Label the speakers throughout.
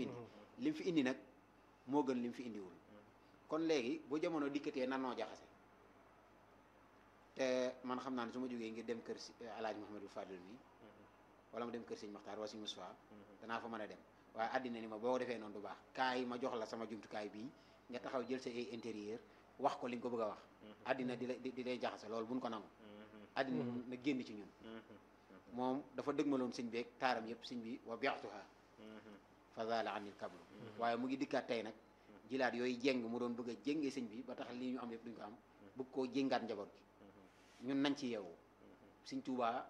Speaker 1: indi li mu fi indi nag moo gën li mu fi indiwul kon léegi bu jamono dikkatee nan noo jaxase te man xam naa ne su ma jógee ngir dem kër si alaaji Mouhamadou Fadil mi wala ma dem kër sëñ Maxtaar wala sëñ Moussa danaa fa mën a dem waaye àddina ni ma boo defee noonu du baax kaay ma jox la sama jumtukaay bii nga taxaw jël sa ay intérieur wax ko li nga ko bëgg a wax àddina di la di lay jaxase loolu buñ ko nangu àddina na génn ci ñun moom dafa dëgmaloon sëñ beeg taaram yëpp sëñ bi wa bi'tuha fa zaala anil kablu waaye mu ngi dikkaat tey nag jilaat yooyu jéng mu doon bëgg a jéngee sëñ bi ba tax lii ñu am yëpp duñ ko am bëgg koo jéngaat njaboot gi ñun nañ ci yeewu sëñ Tuubaa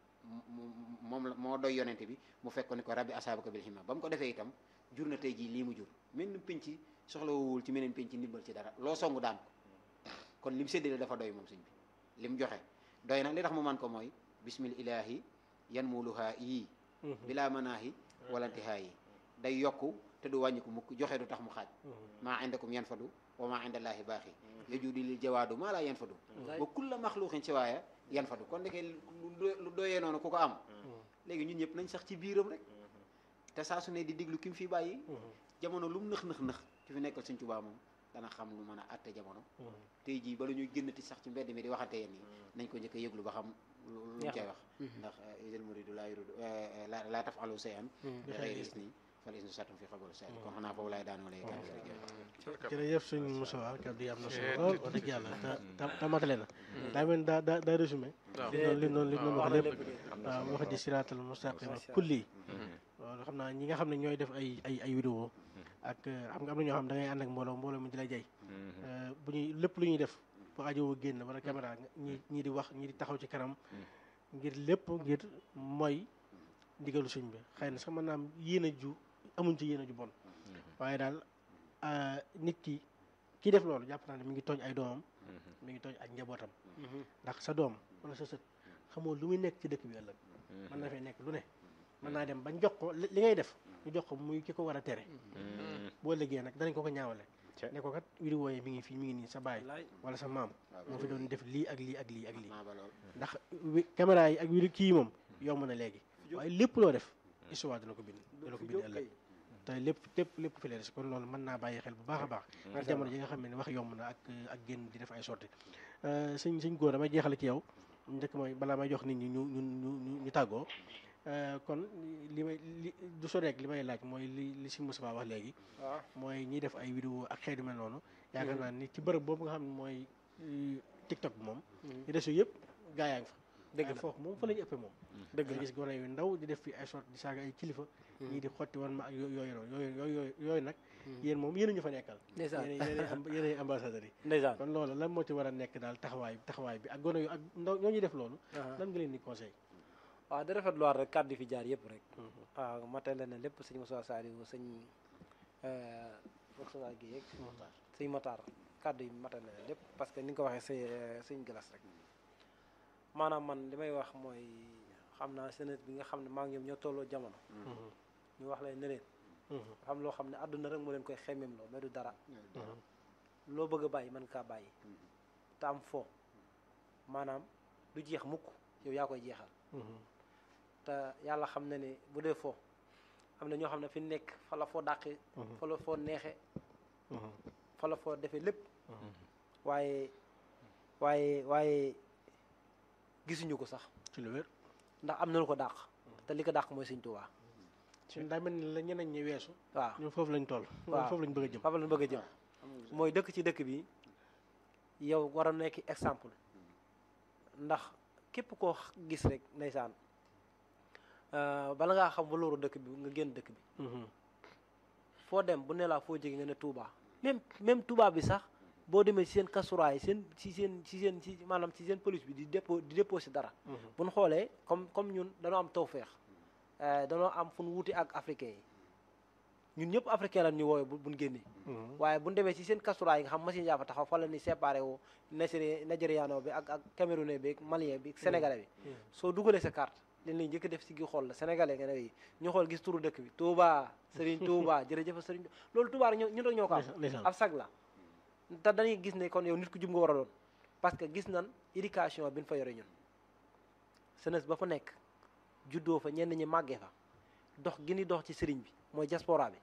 Speaker 1: moom la moo doy yonente bi mu fekk ni ko rabbi asaabaka bil himma ba mu ko defee itam jur na tey jii lii mu jur mel ni penc soxlawul ci meneen penc ndimbal ci dara loo songu daan ko kon lim séddale dafa doy moom sëñ bi lim joxe doy na li tax mu man ko mooy bismil ilaahi yan muluhaa yii bilaa manaahi walantihaa yi day yokku te du wàññiku mukk joxe du tax mu xaaj maa indakum yan fadu wa maa indallaahi baaxi yajudi lil jawaadu maa laa yan fadu wa kulla maxluuqin si waaya yan fadu kon ndeke lu doyee noonu ku ko am léegi ñun ñëpp nañ sax ci biiram rek te saa su ne di diglu ki mu fi bàyyi jamono lu mu nëx nëx nëx ki fi nekkal Sëñ Tuubaa moom dana xam lu mën a atte jamono tey jii bala ñuy génnati sax ci mbedd mi di waxante yéen yi nañ ko njëkk a yëglu ba xam lu mu cay wax ndax isal muridu laa yuridu laa tafalu sayan bi xayri isni fal isnu satum fi xabul say kon xanaa foofu laay daanoo lay kàddu rek
Speaker 2: jërëjëf suñ Moussa kàddu yi am na solo lool wax dëgg yàlla te te matale na daa mel daa daa daa résumé li noonu li noonu li noonu wax lépp waaw wax di siraatal mustaqima kulli waaw xam naa ñi nga xam ne ñooy def ay ay ay vidéo ak xam nga am na ñoo xam da ngay ànd ak mbooloo mbooloo mi di la jay bu ñuy lépp lu ñuy def bu ajowoo génn wala caméra ñi ñii di wax ñii di taxaw ci kanam ngir lépp ngir mooy ndigalu suñ bi xëy na sax mën naa am yéen a ju amuñ ci yéen a ju bon waaye daal nit ki kii def loolu jàpp naa ne mi ngi tooñ ay doomam mi ngi tooñ ak njabootam ndax sa doom wala sa sët xamoo lu muy nekk ci dëkk bi ëllëg mën na fee nekk lu ne mën naa dem bañ jox ko li ngay def ñu jox ko muy ki ko war a tere boo liggéey nag danañ ko ko ñaawale ne ko kat vidéo yi mi ngi fii mi ngi nii sa baay wala sa maam moo fi doon def lii ak lii ak lii ak lii ndax caméra yi ak vidéo kii moom yomb na léegi waaye lépp loo def histoire dana ko bind dana ko bind ëllëg te lépp lépp lépp fi leer kon loolu mën naa bàyyi xel bu baax a baax ndax jamono ji nga xam ne wax yomb na ak ak génn di def ay sorti sëñ sëñ góor damay jeexale ci yow njëkk mooy balaa may jox nit ñi ñu ñu ñu ñu tàggoo kon li may li du so rek li may laaj mooy li li si Moustapha wax léegi mooy ñiy def ay vidéo ak xeetu mel noonu yaakaar naa ni ci bërëb boobu nga xam ne mooy TikTok bi moom ñu des yëpp gaa yaa ngi fa dëgg la foofu moom fa la ñu ëppee moom dëgg la gis gone yu ndaw di def fi ay sort di saaga ay kilifa ñii di xotti wan ma ak yooyu noonu yooyu yooyu yooyu nag yéen moom yéen ñu fa nekkal yéen ay ambassadeurs yi
Speaker 3: ndeysaan
Speaker 2: kon loolu lan moo ci war a nekk daal taxawaay taxawaay bi ak gone yu ak ndaw ñoo ñuy def loolu lan nga leen di conseil
Speaker 3: waaw da rafet luwaat rek kàddu fi jaar yëpp rek waaw matale na lépp sëñ Moussa Saliou sëñ Moussa gi yeeg sëñ Matar kàddu yi matale na lépp parce que ni nga ko waxee sëñ sëñ Galas rek maanaam man li may wax mooy xam naa senet bi nga xam ne maa ngi ñoom ñoo tolloo jamono ñu wax lay ne leen xam loo xam ne àdduna rek moo leen koy xemmeem loo mais du dara loo bëgg a bàyyi mën kaa bàyyi te am foo maanaam du jeex mukk yow yaa koy jeexal te yàlla xam na ne bu dee foo am na ñoo xam ne fi nekk fa la foo dàqee fa la foo neexee fa la foo defee lépp waaye waaye waaye gisuñu ko sax
Speaker 2: ci lu wér
Speaker 3: ndax am na lu ko dàq te li ko dàq mooy Sëñ Tuubaa
Speaker 2: suñ daa mel ni la ñeneen ñi weesu
Speaker 3: waaw
Speaker 2: ñun foofu lañ toll
Speaker 3: waaw
Speaker 2: foofu lañ bëgg a jëm
Speaker 3: foofu lañ bëgg a jëm mooy dëkk ci dëkk bi yow war a nekk exemple ndax képp koo gis rek ndeysaan bala ngaa xam valeur dëkk bi nga génn dëkk bi foo dem bu ne laa foo jóge nga ne Touba même même Touba bi sax boo demee ci seen kasuraay seen ci seen ci seen ci maanaam ci seen police bi di dépôt di déposé dara bu ñu xoolee comme comme ñun dañoo am tawféex dañoo am fu ñu wuti ak africain yi ñun ñëpp africain lan ñu woowe bu buñ génnee waaye buñ demee ci seen kasuraay yi nga xam machine yaa fa taxaw fa la ni séparé wu nigéri nigériano bi ak ak camerounais bi ak malien bi sénégalais bi soo dugalee sa carte leen lañ njëkk def si gi xool la sénégalais nga ne ñu xool gis turu dëkk bi Touba Serigne Touba jërëjëf Serigne loolu Touba rek ñun rek ñoo ko am ab sag la te dañuy gis ne kon yow nit ku jub nga war a doon parce que gis nan éducation bi ñu fa yore ñun senes ba fa nekk juddoo fa ñenn ñi màggee fa dox gi ni dox ci sëriñ bi mooy diaspora bi